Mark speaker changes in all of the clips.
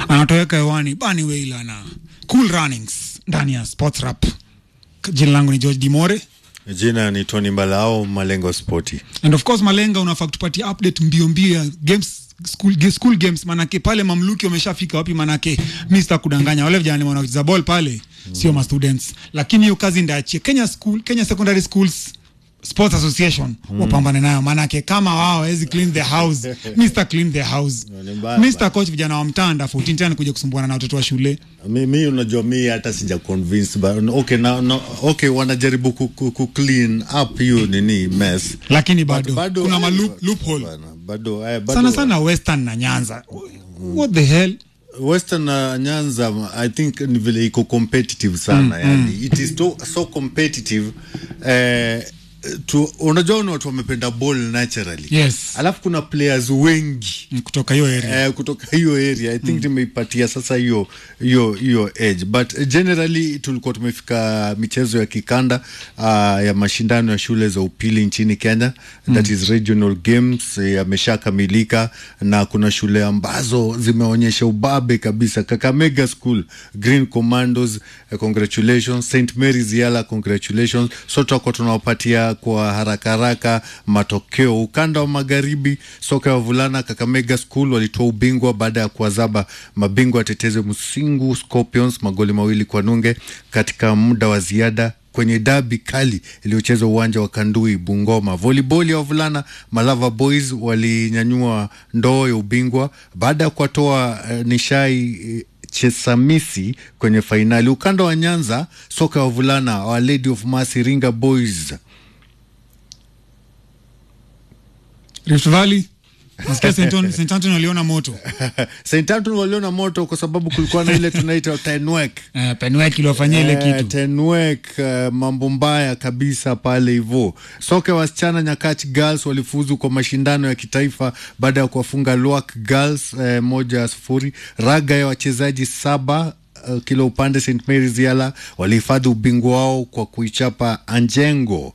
Speaker 1: anatoweka hewani bani weila na cool runnings ndani ya sports rap jina langu ni george dimore
Speaker 2: Jina ni Tony Mbalao, Malengo Sporti.
Speaker 1: and of course malenga unafaa kutupatia update mbio mbio ya games school, ge- school games manake pale mamluki wameshafika wapi manake mi sita kudanganya wale vijana wanacheza ball pale sio ma students lakini hiyo kazi ndaachie kenya school kenya secondary schools sports association wapambane nayo manake kama wao hawezi clean the house mr clean the house
Speaker 2: Ni mbaya
Speaker 1: mr coach vijana wa mtanda 14 tena kuja kusumbuana na watoto wa shule
Speaker 2: Mi, mi unajua mi hata sija convince but okay, na, no, okay wanajaribu ku, ku, ku clean up hiyo nini mess
Speaker 1: lakini
Speaker 2: But
Speaker 1: bado, kuna ma loop, loophole
Speaker 2: Bana, bado, eh, bado
Speaker 1: sana sana western na nyanza what the hell
Speaker 2: Western na Nyanza I think ni vile iko competitive sana mm, yani it is so, so competitive eh, tu, unajua ni watu wamependa ball naturally
Speaker 1: Yes.
Speaker 2: alafu kuna players wengi
Speaker 1: kutoka hiyo area
Speaker 2: eh, kutoka hiyo area I think tumeipatia sasa hiyo hiyo hiyo edge but eh, generally tulikuwa tumefika michezo ya kikanda uh, ya mashindano ya shule za upili nchini Kenya that is regional games eh, yameshakamilika na kuna shule ambazo zimeonyesha ubabe kabisa Kakamega School Green Commandos eh, congratulations St Mary's Yala congratulations so tutakuwa tunawapatia kwa haraka haraka matokeo ukanda wa magharibi soka ya wavulana Kakamega School walitoa ubingwa baada ya kuwazaba mabingwa watetezi Musingu Scorpions magoli mawili kwa nunge katika muda wa ziada kwenye dabi kali iliyochezwa uwanja wa Kandui Bungoma. Volleyball ya wavulana Malava Boys walinyanyua ndoo ya ubingwa baada ya kuwatoa eh, nishai eh, Chesamisi kwenye fainali. Ukanda wa Nyanza soka ya wavulana wa Lady of Mercy Ringa Boys
Speaker 1: Rift Valley nasikia St. Anthony- St. Anthony waliona moto
Speaker 2: St. Anthony waliona moto kwa sababu kulikuwa na ile tunaita tenwek
Speaker 1: uh, Penwek iliwafanyia ile
Speaker 2: Eh,
Speaker 1: kitu
Speaker 2: Tenwek uh, mambo mbaya kabisa pale hivyo. Soka ya wasichana Nyakach Girls walifuzu kwa mashindano ya kitaifa baada ya kuwafunga Lwak Girls eh, moja sufuri. Raga ya wachezaji saba uh, kila upande St Mary's Yala walihifadhi ubingwa wao kwa kuichapa Anjengo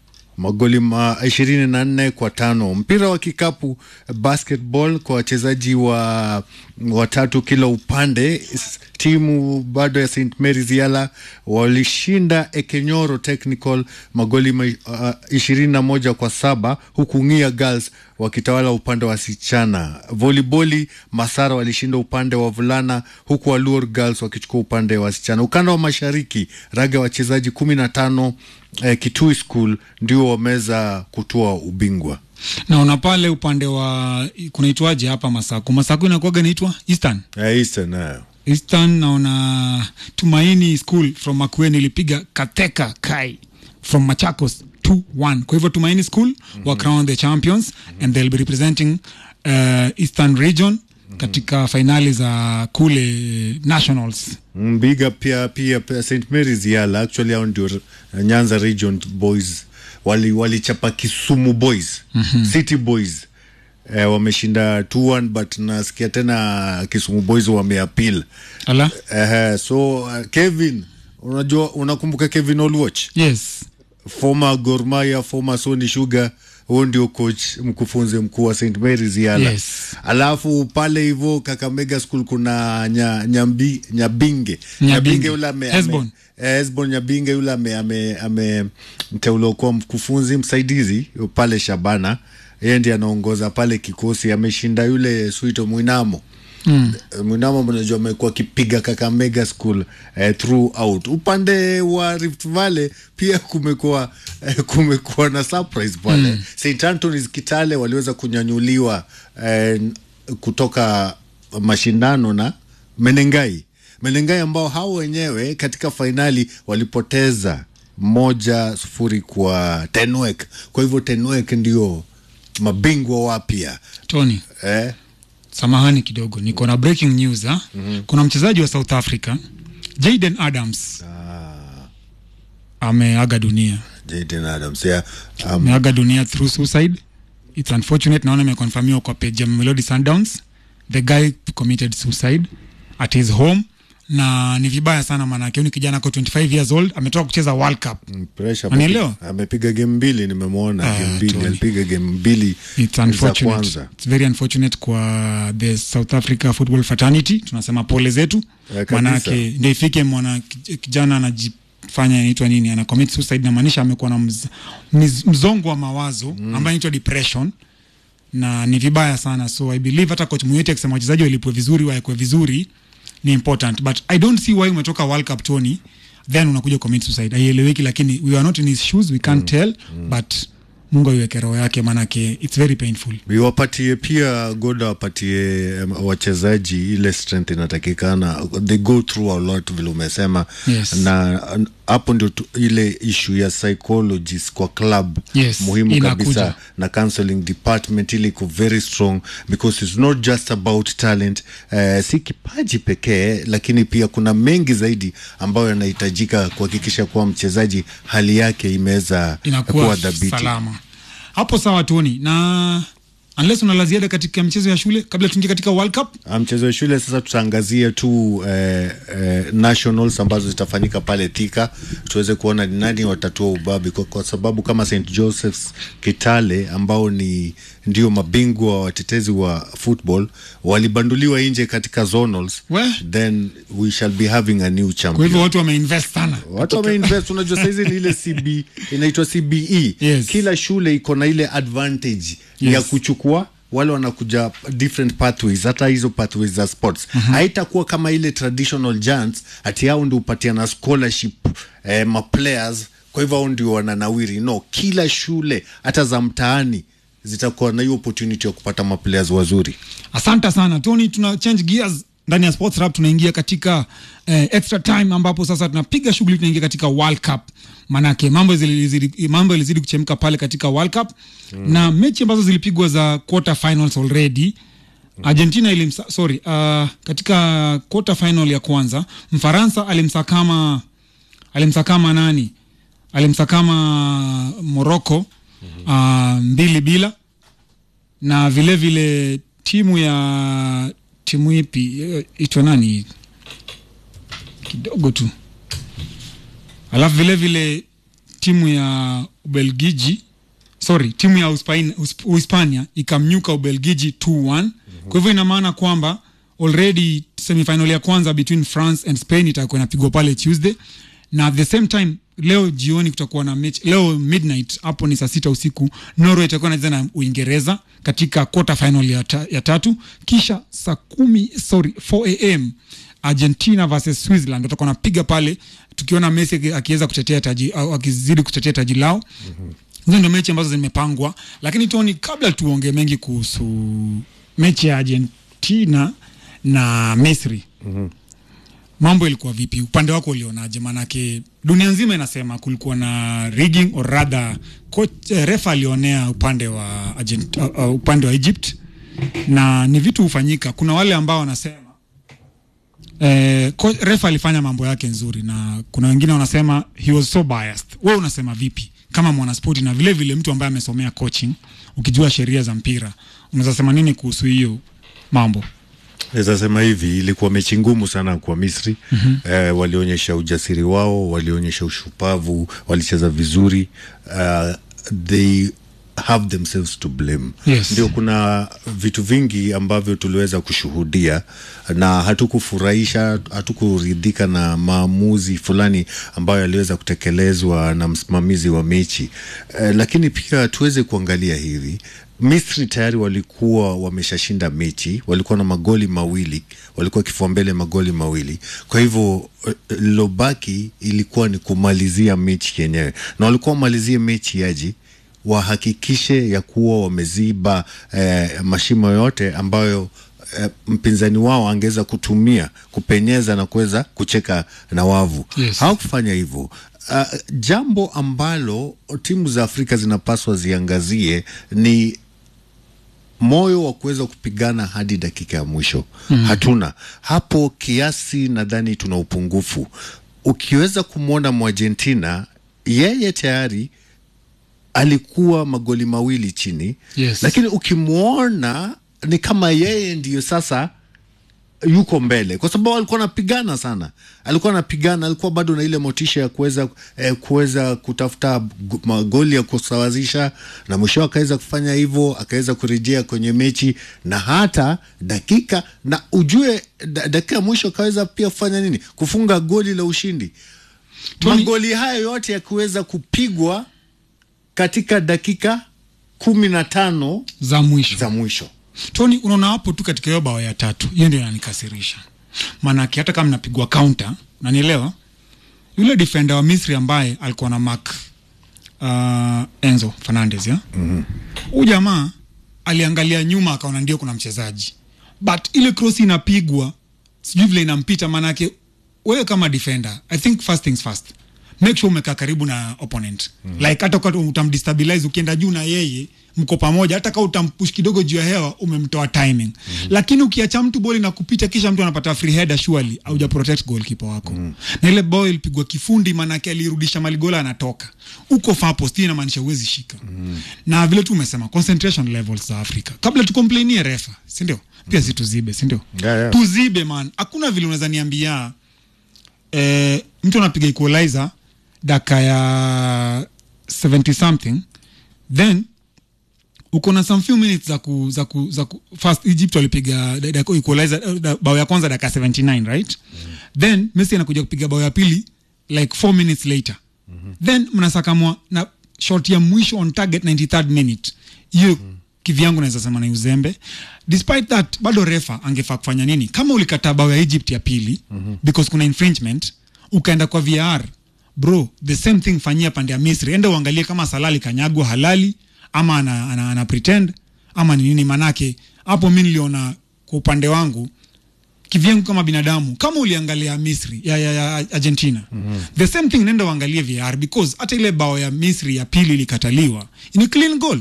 Speaker 2: magoli ma ishirini na nne kwa tano. Mpira wa kikapu basketball kwa wachezaji wa watatu kila upande, s- timu bado ya St Mary's Yala walishinda Ekenyoro Technical magoli ma, uh, ishirini na moja kwa saba huku Ng'ia Girls wakitawala upande wa wasichana. Voliboli Masara walishinda upande wa vulana huku Waluor Girls wakichukua upande wa wasichana. Ukanda wa mashariki raga wachezaji kumi na tano eh, Kitui School ndio wameweza kutoa ubingwa.
Speaker 1: naona pale upande wa kunaitwaje hapa Masaku Masaku inakuwaga inaitwa Eastern
Speaker 2: Eh, Eastern, eh.
Speaker 1: Eastern naona Tumaini School from Makueni ilipiga Kateka Kai from Machakos 2-1 kwa hivyo Tumaini School mm-hmm. were crowned the champions mm-hmm. and they'll be representing uh, Eastern region mm-hmm. katika fainali za kule nationals
Speaker 2: Mm, Biga pia pia, pia St Mary's Yala actually hao ndio uh, Nyanza Region Boys wali walichapa Kisumu Boys mm-hmm. City Boys eh, wameshinda 2-1 but nasikia tena Kisumu Boys wameappeal
Speaker 1: ala
Speaker 2: eh, so uh, Kevin unajua unakumbuka Kevin Olwach
Speaker 1: yes
Speaker 2: former Gor Mahia former Sony Sugar huo ndio coach mkufunzi mkuu wa St Mary's Yala
Speaker 1: Yes.
Speaker 2: alafu pale hivyo Kakamega School kuna nya, nyambi, Nyabinge
Speaker 1: Nyabinge.
Speaker 2: yule ame,
Speaker 1: Hesbon.
Speaker 2: ame, eh, Hesbon Nyabinge yule ame, ame, ame mteuliwa kuwa mkufunzi msaidizi pale Shabana yeye ndiye anaongoza pale kikosi ameshinda yule Suito Mwinamo Mm. Mwinamo mnajua amekuwa akipiga Kakamega School eh, throughout. Upande wa Rift Valley pia kumekuwa eh, kumekuwa na surprise pale mm. St Anthony's Kitale waliweza kunyanyuliwa eh, kutoka mashindano na Menengai Menengai ambao hao wenyewe katika fainali walipoteza moja sufuri kwa Tenwek. Kwa hivyo Tenwek ndio mabingwa wapya
Speaker 1: Tony
Speaker 2: eh?
Speaker 1: samahani kidogo niko na breaking news ha? mm-hmm. kuna mchezaji wa south africa jaden adams ameaga dunia
Speaker 2: Jaden Adams yeah. um,
Speaker 1: ameaga dunia through suicide its unfortunate naona imekonfamiwa kwa page ya melody sundowns the guy committed suicide at his home na ni vibaya sana maanake huyu ni kijana ako 25 years old ametoka kucheza world cup
Speaker 2: Mm, pressure
Speaker 1: Unanielewa?
Speaker 2: amepiga- amepiga game mbili nimemwona
Speaker 1: Ah,
Speaker 2: game mbili
Speaker 1: Tony.
Speaker 2: alipiga game mbili
Speaker 1: It's
Speaker 2: za
Speaker 1: unfortunate.
Speaker 2: kwanza
Speaker 1: It's very unfortunate kwa the South Africa football fraternity. Tunasema pole zetu,
Speaker 2: Eh, kabisa.
Speaker 1: manake ndio ifike mwana kij- kijana anajifanya inaitwa nini, ana commit suicide, namaanisha amekuwa na mz, mz, mzongo wa mawazo mm. ambayo inaitwa depression na ni vibaya sana, so I believe hata coach Muyete akisema wachezaji walipwe vizuri waekwe vizuri ni important, but I don't see why umetoka World Cup Tony then unakuja commit suicide, haieleweki, lakini we are not in his shoes, we can't tell but Mungu aiweke roho yake, manake it's very painful.
Speaker 2: wapatie pia goda wapatie um, wachezaji ile strength inatakikana they go through a lot vile umesema
Speaker 1: Yes.
Speaker 2: na n- hapo ndio tu- ile issue ya psychologist kwa club
Speaker 1: Yes,
Speaker 2: muhimu
Speaker 1: inakuja.
Speaker 2: kabisa na counseling department ili iko very strong because it's not just about talent uh, si kipaji pekee lakini pia kuna mengi zaidi ambayo yanahitajika kuhakikisha kuwa mchezaji hali yake imeweza kuwa
Speaker 1: inakuwa
Speaker 2: dhabiti
Speaker 1: salama hapo sawa toni na unless una la ziada katika mchezo ya shule kabla tuingie katika world cup
Speaker 2: Ah, mchezo wa shule sasa tutaangazia tu eh, eh, nationals ambazo zitafanyika pale Thika, tuweze kuona ni nani watatua ubabi kwa, kwa sababu kama St Joseph's Kitale ambao ni ndio mabingwa watetezi wa football walibanduliwa nje katika zonals,
Speaker 1: We?
Speaker 2: then we shall be having a new
Speaker 1: kwa
Speaker 2: champion.
Speaker 1: hivyo watu wameinvest sana
Speaker 2: Watu wameinvest, unajua saizi ni ile CB inaitwa CBE.
Speaker 1: Yes.
Speaker 2: Kila shule iko na ile advantage
Speaker 1: Yes.
Speaker 2: ya kuchukua wale wanakuja different pathways, hata hizo pathways za sports haitakuwa kama ile traditional giants ati hao ndio upatiana scholarship eh, ma players, kwa hivyo hao ndio wananawiri. No, kila shule hata za mtaani zitakuwa na hiyo opportunity ya kupata ma players wazuri.
Speaker 1: asante sana tony tuna change gears ndani ya sports rap tunaingia katika eh, extra time ambapo sasa tunapiga shughuli tunaingia katika world cup manake mambo zilizidi, mambo yalizidi kuchemka pale katika world cup mm. na mechi ambazo zilipigwa za quarter finals already argentina ilimsa, sorry uh, katika quarter final ya kwanza mfaransa alimsakama alimsakama nani alimsakama morocco uh, mbili bila na vile vile timu ya timu ipi eh, itwa nani kidogo tu alafu vile vile timu ya ubelgiji sorry timu ya Uspain- Usp- uhispania ikamnyuka ubelgiji 2-1 kwa hivyo ina maana kwamba already semifinal ya kwanza between france and spain itakuwa inapigwa pale tuesday na at the same time leo jioni kutakuwa na mechi leo midnight hapo ni saa sita usiku norway itakuwa nacheza na uingereza katika quarter final ya, ta, ya tatu kisha saa kumi sorry 4 am argentina versus switzerland watakuwa napiga pale tukiona messi aki- akiweza kutetea taji au akizidi kutetea taji lao hizo ndio mechi ambazo zimepangwa lakini toni kabla tuongee mengi kuhusu mechi ya argentina na misri mm-hmm. mambo ilikuwa vipi upande wako ulionaje maanake dunia nzima inasema kulikuwa na rigging or rather coach, eh, refa alionea upande wa Argent, uh, uh, upande wa egypt na ni vitu hufanyika kuna wale ambao wanasema eh, ko- refa alifanya mambo yake nzuri na kuna wengine wanasema he was so biased we unasema vipi kama mwanaspoti na vile vile mtu ambaye amesomea coaching ukijua sheria za mpira unaweza sema nini kuhusu hiyo mambo
Speaker 2: Naweza sema hivi, ilikuwa mechi ngumu sana kwa Misri. mm-hmm. Eh, walionyesha ujasiri wao, walionyesha ushupavu, walicheza vizuri. Uh, they have themselves to blame.
Speaker 1: Yes.
Speaker 2: Ndio kuna vitu vingi ambavyo tuliweza kushuhudia na hatukufurahisha, hatukuridhika na maamuzi fulani ambayo yaliweza kutekelezwa na msimamizi wa mechi. Eh, lakini pia tuweze kuangalia hivi Misri tayari walikuwa wameshashinda mechi, walikuwa na magoli mawili, walikuwa kifua mbele magoli mawili. Kwa hivyo eh, lilobaki ilikuwa ni kumalizia mechi yenyewe, na walikuwa wamalizie mechi yaji wahakikishe ya kuwa wameziba eh, mashimo yote ambayo eh, mpinzani wao angeweza kutumia kupenyeza na kuweza kucheka na wavu.
Speaker 1: Yes.
Speaker 2: Hawakufanya hivyo. Uh, jambo ambalo timu za Afrika zinapaswa ziangazie ni moyo wa kuweza kupigana hadi dakika ya mwisho mm. Hatuna hapo kiasi, nadhani tuna upungufu. uh, Ukiweza kumwona Mwargentina, yeye tayari alikuwa magoli mawili chini
Speaker 1: Yes.
Speaker 2: lakini ukimwona ni kama yeye ndiyo sasa yuko mbele kwa sababu alikuwa anapigana sana, alikuwa anapigana, alikuwa bado na ile motisha ya kuweza eh, kuweza kutafuta gu- magoli ya kusawazisha, na mwisho akaweza kufanya hivyo, akaweza kurejea kwenye mechi na hata dakika na ujue da, dakika ya mwisho akaweza pia kufanya nini, kufunga goli la ushindi.
Speaker 1: Tony-
Speaker 2: Magoli hayo yote yakiweza kupigwa katika dakika kumi na tano
Speaker 1: za mwisho
Speaker 2: za mwisho.
Speaker 1: Tony, unaona hapo tu katika hiyo bao ya tatu, hiyo ndio inanikasirisha. Maanake hata kama napigwa counter, nanielewa yule defender wa Misri ambaye alikuwa na mark uh, Enzo Fernandez ya huyu jamaa aliangalia nyuma akaona ndio kuna mchezaji, but ile cross inapigwa sijui vile inampita. Maanake wewe kama defender, I think first things first make sure umekaa karibu na opponent like hata kwa utamdestabilize ukienda juu na yeye mko pamoja, hata kama utampush kidogo juu ya hewa umemtoa timing lakini ukiacha mtu boli na kupita kisha mtu anapata free header surely hauja protect goalkeeper wako na ile ball ilipigwa kifundi, maanake alirudisha maligola anatoka uko far post, hii inamaanisha huwezi shika na vile tu umesema concentration levels za Afrika kabla tukomplainie refa, si ndio? Pia si tuzibe, si ndio?
Speaker 2: Yeah, yeah.
Speaker 1: Tuzibe man, hakuna vile unaweza niambia eh, mtu anapiga equalizer daka ya 70 something then uko na some few minutes za ku, za ku, za ku first Egypt walipiga da- da- equalizer eh, da- bao ya kwanza daka 79 right then Messi anakuja kupiga bao ya pili like 4 minutes later then mnasakamwa na shot ya mwisho on target 93rd minute hiyo kivyangu naweza sema ni uzembe despite that bado refa angefaa kufanya nini kama ulikataa bao ya Egypt ya pili because kuna infringement ukaenda kwa VAR bro the same thing fanyia pande ya Misri enda uangalie kama Salali kanyagwa halali ama ana, ana, ana pretend ama ni nini manake hapo mi niliona kwa upande wangu kivyangu kama binadamu kama uliangalia Misri ya, ya, ya Argentina the same thing nenda uangalie VAR because hata ile bao ya Misri ya pili ilikataliwa ni clean goal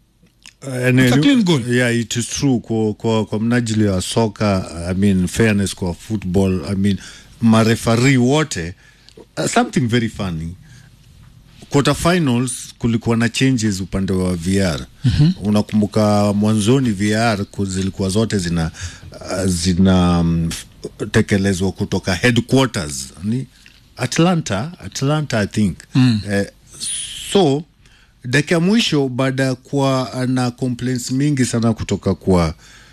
Speaker 2: Uh,
Speaker 1: It's a clean goal.
Speaker 2: Yeah, it is true kwa, kwa, kwa mnajili wa soka I mean fairness kwa football I mean marefari wote uh, something very funny quarter finals kulikuwa na changes upande wa VR mm-hmm. Unakumbuka mwanzoni VR ku- zilikuwa zote zina uh, zina um, tekelezwa kutoka headquarters ni Atlanta Atlanta I think mm. eh, so dakika ya mwisho baada ya kuwa na complaints mingi sana kutoka kwa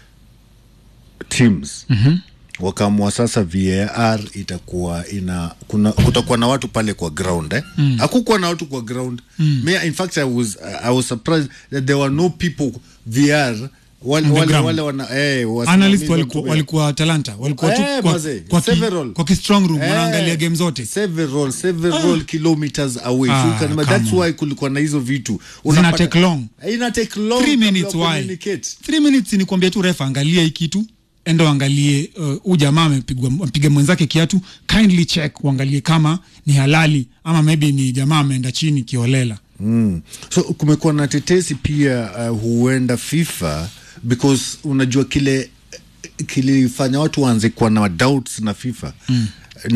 Speaker 2: teams mm-hmm. wakaamua sasa VAR itakuwa ina kuna kutakuwa na watu pale kwa ground eh? mm. hakukuwa na watu kwa ground mm. Me, in fact I was, I was surprised that there were no people VR wale,
Speaker 1: On the
Speaker 2: wale,
Speaker 1: ground.
Speaker 2: wale wana eh, wasimamizi
Speaker 1: analyst
Speaker 2: wa
Speaker 1: walikuwa,
Speaker 2: mpira.
Speaker 1: walikuwa Talanta walikuwa tu
Speaker 2: Eh,
Speaker 1: kwa,
Speaker 2: mazee,
Speaker 1: kwa, ki,
Speaker 2: several.
Speaker 1: kwa ki strong room
Speaker 2: Eh,
Speaker 1: wanaangalia game zote
Speaker 2: several several kilometers away
Speaker 1: Ah,
Speaker 2: so you can,
Speaker 1: come
Speaker 2: that's
Speaker 1: on.
Speaker 2: why kulikuwa na hizo vitu
Speaker 1: zina
Speaker 2: Unapata-
Speaker 1: take long
Speaker 2: ina take long
Speaker 1: three
Speaker 2: kabla
Speaker 1: minutes
Speaker 2: ya
Speaker 1: why
Speaker 2: communicate.
Speaker 1: three minutes ni kuambia tu refa angalia hii kitu enda uangalie huu uh, jamaa amepigwa ampiga mwenzake kiatu kindly check uangalie kama ni halali ama maybe ni jamaa ameenda chini kiholela
Speaker 2: Mm. So kumekuwa na tetesi pia uh, huenda FIFA because unajua kile kilifanya watu waanze kuwa na doubts na FIFA mm.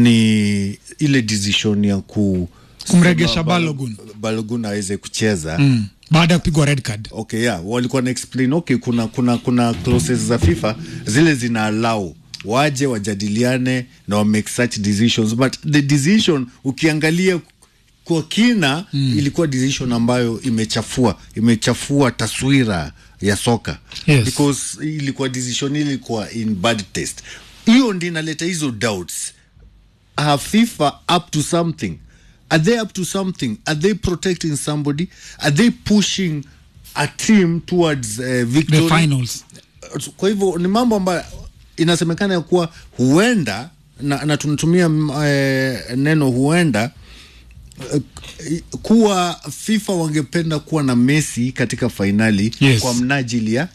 Speaker 2: ni ile decision ya ku
Speaker 1: Kumregesha
Speaker 2: sema
Speaker 1: Balogun.
Speaker 2: Balogun aweze kucheza
Speaker 1: mm. baada ya kupigwa red card
Speaker 2: okay yeah walikuwa na explain okay kuna kuna kuna clauses za FIFA zile zina allow waje wajadiliane na wa make such decisions but the decision ukiangalia kwa kina mm. ilikuwa decision ambayo imechafua imechafua taswira ya soka
Speaker 1: Yes.
Speaker 2: because ilikuwa decision ile ilikuwa in bad taste hiyo ndi inaleta hizo doubts are FIFA up to something? Are they up to something? Are they protecting somebody? Are they pushing a team towards uh,
Speaker 1: the
Speaker 2: victory?
Speaker 1: finals
Speaker 2: Kwa hivyo ni mambo ambayo inasemekana ya kuwa huenda na, na tunatumia mm, eh, neno huenda eh, kuwa FIFA wangependa kuwa na Messi katika fainali
Speaker 1: Yes.
Speaker 2: kwa mnajili ya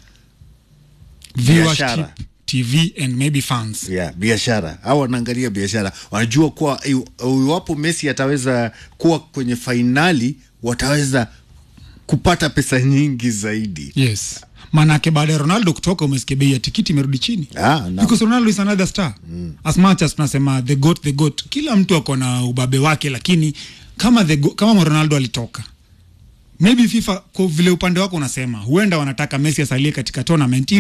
Speaker 1: viewership
Speaker 2: Biashara.
Speaker 1: tv and maybe fans
Speaker 2: yeah, biashara au wanaangalia biashara wanajua kuwa iw- iwapo Messi ataweza kuwa kwenye fainali wataweza kupata pesa nyingi zaidi
Speaker 1: yes manake baada ya ronaldo kutoka umesikia bei ya tikiti imerudi chini
Speaker 2: Ah, naam.
Speaker 1: because ronaldo is another star mm. as much as tunasema the goat the goat kila mtu ako na ubabe wake lakini kama the go, kama ronaldo alitoka maybe fifa kwa vile upande wako unasema huenda wanataka messi asalie katika tournament ili